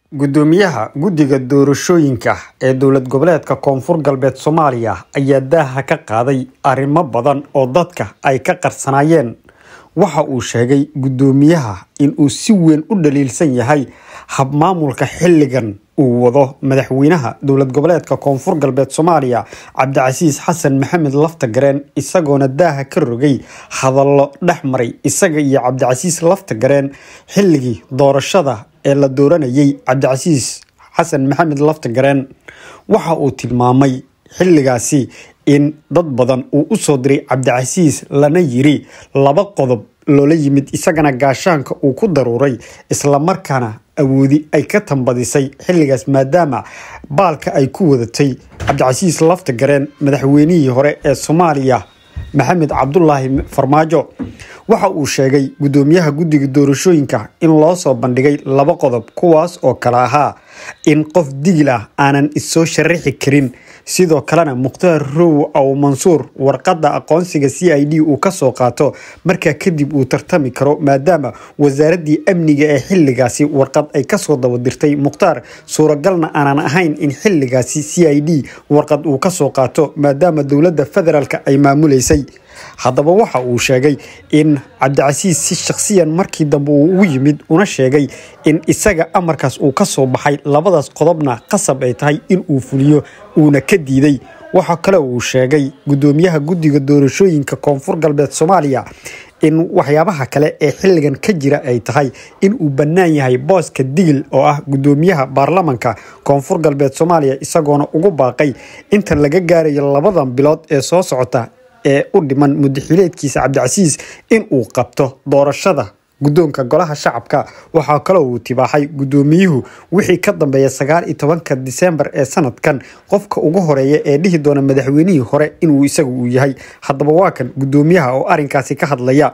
gudoomiyaha guddiga doorashooyinka ee dowlad goboleedka koonfur galbeed soomaaliya ayaa daaha ka qaaday arrimo badan oo dadka ay ka qarsanaayeen waxa uu sheegay gudoomiyaha inuu si weyn u dhaliilsan yahay habmaamulka xilligan uu wado madaxweynaha dowlad goboleedka koonfur galbeed soomaaliya cabdicasiis xasan maxamed laftagareen isagoona daaha ka rogay hadallo dhex maray isaga iyo cabdicasiis laftagareen xilligii doorashada ee la dooranayay cabdicasiis xasan maxamed laftagareen waxa uu tilmaamay xilligaasi in dad badan uu u soo diray cabdicasiis lana yiri laba qodob loola yimid isagana gaashaanka uu ku daruuray islamarkaana awoodi ay ka tambadisay xilligaas maadaama baalka ay ku wadatay cabdicasiis laftagareen madaxweynihii hore ee soomaaliya maxamed cabdulaahi farmaajo waxa uu sheegay gudoomiyaha guddiga doorashooyinka in loo soo bandhigay laba qodob kuwaas oo kale ahaa in qof digil ah aanan issoo sharaxi karin sidoo kalena mukhtaar row aw mansuur warqadda aqoonsiga c i d uu kasoo qaato markaa kadib uu tartami karo maadaama wasaaraddii amniga ee xilligaasi warqad ay kasoo dabadirtay mukhtaar suuragalna aanan ahayn in xilligaasi c i d warqad uu kasoo qaato maadaama dowladda federaalk ay maamuleysay haddaba waxa uu sheegay in cabdicasiis si shakhsiyan markii dambe uu ugu yimid una sheegay in isaga amarkaas uu ka soo baxay labadaas qodobna qasab ay tahay in uu fuliyo uuna ka diiday waxaa kale uu sheegay gudoomiyaha guddiga doorashooyinka koonfur galbeed soomaaliya in waxyaabaha kale ee xilligan ka jira ay tahay in uu bannaan yahay booska digil oo ah gudoomiyaha baarlamanka koonfur galbeed soomaaliya isagoona ugu baaqay inta laga gaarayo labadan bilood ee soo socota ee u dhiman mudaxileedkiisa cabdicasiis in uu qabto doorashada guddoonka golaha shacabka waxaa kaloo uu tibaaxay gudoomiyuhu wixii ka dambeeya sagaal iyo tobanka disembar ee sanadkan qofka ugu horeeya ee dhihi doona madaxweynihii hore inuu isagu uu yahay haddaba waa kan gudoomiyaha oo arrinkaasi ka hadlaya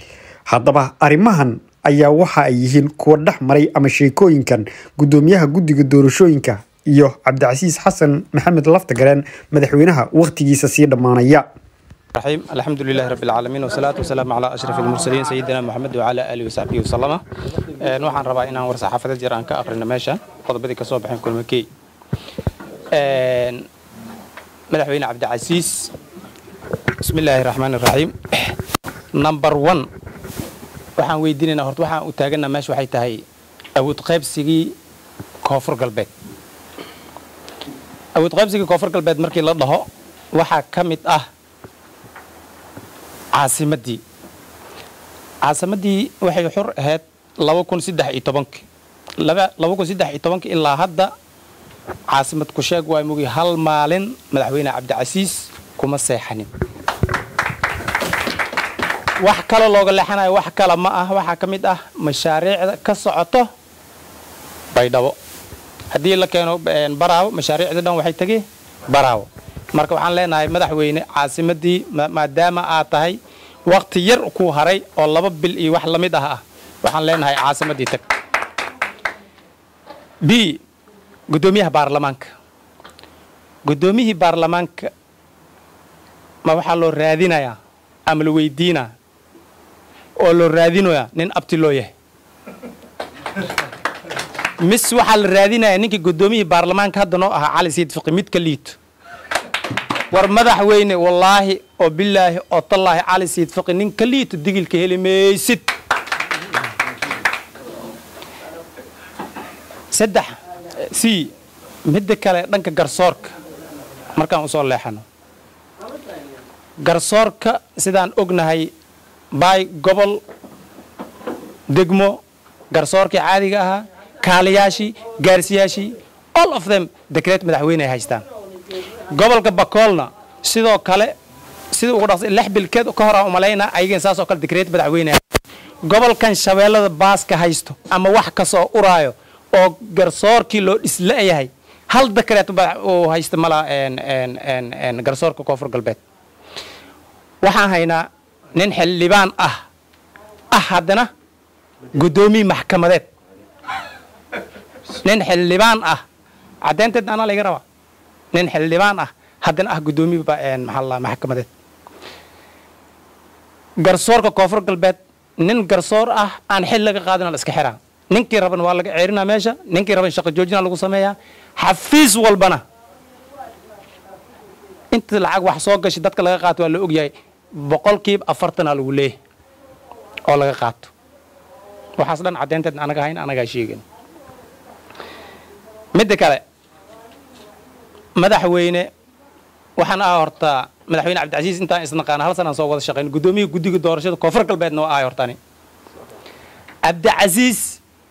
haddaba arrimahan ayaa waxa ay yihiin kuwa dhex maray ama sheekooyinkan gudoomiyaha guddiga doorashooyinka iyo cabdicasiis xasan maxamed laftagareen madaxweynaha wakhtigiisa sii dhammaanaya الرحيم الحمد لله رب العالمين والصلاة والسلام على أشرف المرسلين سيدنا محمد وعلى آله وصحبه وسلم waxaan rabaa inaan war saxaafada jir aan ka aqrino meeshan qodobadii ka soo baxeen kulmakey madaxweyne cabdicasiis bismi illaahi raxmaan iraxiim number one waxaan weydiinaynaa horta waxaan u taaganaa meesha waxay tahay awood qaybsigii koonfur galbeed awood qaybsigii koonfur galbeed markii la dhaho waxaa ka mid ah caasimaddii caasimaddii waxay xur ahayd laba kun saddex iyo tobankii laba kun saddex iyo tobankii ilaa hadda caasimad ku sheeg waa mugi hal maalin madaxweyne cabdicasiis kuma seexanin wax kale looga leexanayo wax kale ma ah waxaa ka mid ah mashaariicda ka socoto baydhabo haddii la keeno baraawo mashaariicda dhan waxay tegi baraawo marka waxaan leenahay madaxweyne caasimadii maadaama aad tahay wakti yar kuu haray oo laba bil iyo wax lamid ah ah waxaan leenahay caasimadii tag b guddoomiyaha baarlamaanka guddoomiyihii baarlamaanka ma waxaa loo raadinayaa ama la weydiinaa oo loo raadinayaa nin abti loo yahay mis waxaa la raadinayaa ninkii guddoomiyihii baarlamaanka hadda noo ahaa cali siid fiqi mid ka liito war madaxweyne wallaahi oo bilaahi oo tallaahi cali siid fiqi nin ka liito digilka heli maysid saddex c midda kale dhanka garsoorka markaan usoo leexano garsoorka sidaan ognahay baay gobol degmo garsoorkii caadiga ahaa kaaliyaashii gaarsiyaashii all of them dekreet madaxweyne ay haystaan gobolka bakoolna sidoo kale sida ugu dhaqsa lix bilkeed ka hor aan umalaynaa ayagan saasoo kale dekreet madaxweyne gobolkan shabeellada baaska haysto ama wax kasoo uraayo oo garsoorkii loo dhisla'yahay hal dekreet uu haysta malaa garsoorka koonfur galbeed waxaan haynaa nin xildhibaan ah ah haddana guddoomiye maxkamadeed nin xildhibaan ah caddeynteed anaa laga rabaa nin xildhibaan ah haddana ah guddoomiye maxaa maxkamadeed garsoorka koonfur galbeed nin garsoor ah aan xil laga qaadin la iska xiraa ninkii raban waa laga ceerinaa meesha ninkii raban shaqo joojina lagu sameeyaa xafiis walbana inta lacag wax soo gashay dadka laga qaato waa la ogyahay boqolkiiba afartanaa lagu leeyahay oo laga qaato waxaas dhan caddeynteed anaga hayn anagaa sheegin midda kale madaxweyne waxaan ah horta madaxweyne cabdicasiis intaan isnaqaana hal sanaan soo wada shaqayn guddoomiyaha guddiga doorashada koonfur galbeedna waa ahay hortani cabdicasiis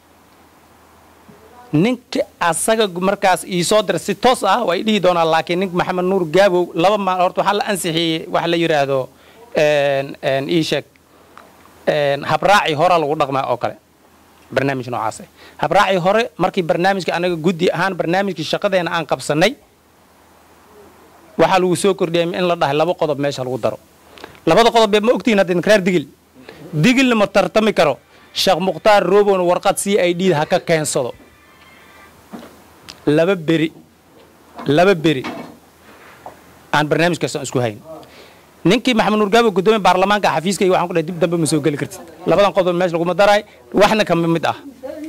ninka asaga markaas ii soo dira si toos ah waa i dhihi doonaa laakiin nink maxamed nuur gaabow laba maal horta waxaa la ansixiyey waxa la yidhaahdo ii sheeg habraaci hora lagu dhaqmaa oo kale barnaamij noocaas habraaci hore markii barnaamijka anaga guddi ahaan barnaamijkii shaqadeena aan qabsanay waxaa lagu soo kordhiyay in la dhahay laba qodob meesha lagu daro labada qodob bee ma ogtihiin hadda reer digil digilna ma tartami karo sheekh mukhtaar roobon warqad c i d ha ka keensado laba beri laba beri aan barnaamijkaas aan isku hayn ninkii maxamed nuur gaabo guddoomiye baarlamaanka xafiiskayga waxaan ku dhahay dib dambe ma soo geli kartid labadan qodob meesha laguma daraay waxna ka mid ah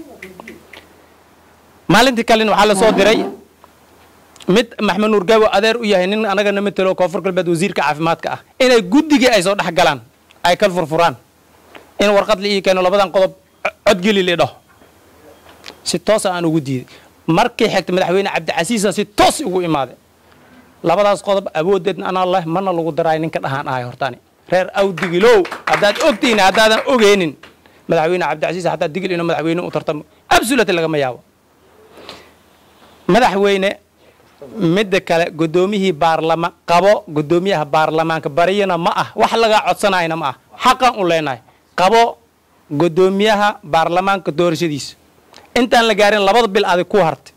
maalintii kalena waxaa la soo diray mid maxamed nuur gaabo adeer u yahay nin anagana matelo koonfur galbeed wasiirka caafimaadka ah inay guddigii ay soo dhex galaan ay kal furfuraan in warqad la ii keeno labadan qodob codgeli la dhaho si toosa aan ugu diiday markii xigta madaxweyne cabdicasiisa si toos ugu imaaday labadaas qodob awoodeedna anaa leh mana lagu daraay ninka dhahaan ahay hortaani reer awdigilow haddaad ogtihiin haddaadan ogeynin madaxweyne cabdicasiis haddaad digil inuu madaxweyne u tartamo absolutely lagama yaabo madaxweyne midda kale guddoomiyihii baarlama qabo guddoomiyaha baarlamaanka bariyana ma ah wax lagaa codsanayna ma ah xaqan u leenahay qabo guddoomiyaha baarlamaanka doorashadiisa intaan la gaarin labada bil adig ku hartay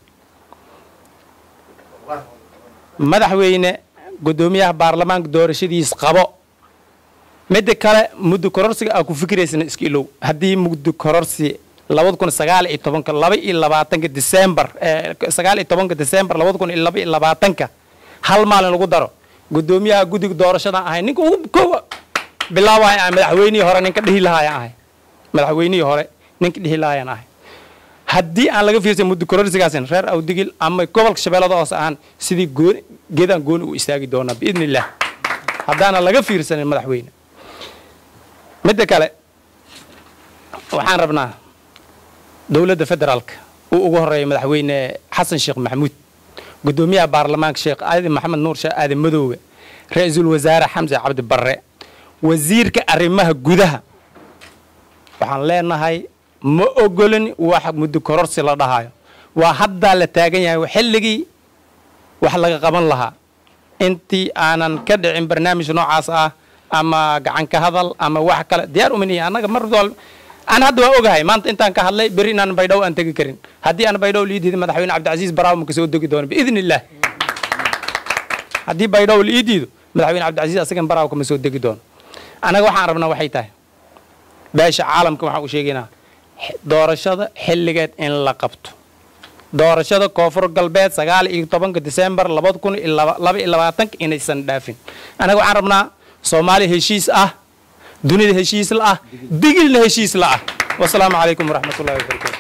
madaxweyne guddoomiyaha baarlamaanka doorashadiis qabo midda kale muddo kororsiga aa ku fikiraysana iska ilow haddii muddo kororsi labada kun sagaal iyo tobanka laba iyo labaatanka december sagaal iyo tobanka december labada kun iyo laba iyo labaatanka hal maalin lagu daro guddoomiyaha guddiga doorashadan ahay ninka ugu kowa bilaabaya ahay madaxweynihii hore ninka dhihi lahaayaan ahay madaxweynihii hore ninka dhihi lahaayaan ahay haddii aan laga fiirsan muddo kororsigaasin reer awdigil ama gobolka shabeellada hoose ahaan sidii gooni geedaan gooni u istaagi doonaa biidni illaah haddaana laga fiirsanin madaxweyne midda kale waxaan rabnaa dowladda federaalka uu ugu horeeya madaxweyne xasan sheekh maxamuud guddoomiyaha baarlamaanka sheekh aadan maxamed nuur sheekh aadan madoowe ra-iisul wasaare xamse cabdi barre wasiirka arrimaha gudaha waxaan leenahay ma ogolin wax muddo kororsi la dhahayo waa haddaa la taagan yahay xilligii wax laga qaban lahaa intii aanan ka dhicin barnaamij noocaas ah ama gacanka hadal ama wax kale diyaar umanihi annaga mar walba aan hadda waa ogahay maanta intaan ka hadlay beri inaan baydhow aan tegi karin haddii aan baydhow lii diido madaxweyne cabdicasiis baraawo ma kasoo degi doono biidni illaah haddii baydhow la ii diido madaxweyne cabdicasiis asagan baraawo kama soo degi doono annaga waxaan rabnaa waxay tahay beesha caalamka waxaan u sheegaynaa doorashada xilligeed in la qabto doorashada koonfur galbeed sagaal iyo tobanka december labada kun iyo laba iyo labaatanka inaysan dhaafin annaga waxaan rabnaa soomaaliya heshiis ah dunida heshiis la ah digilna heshiis la ah wasalaamu calaykum waraxmat ullahi wabarakatu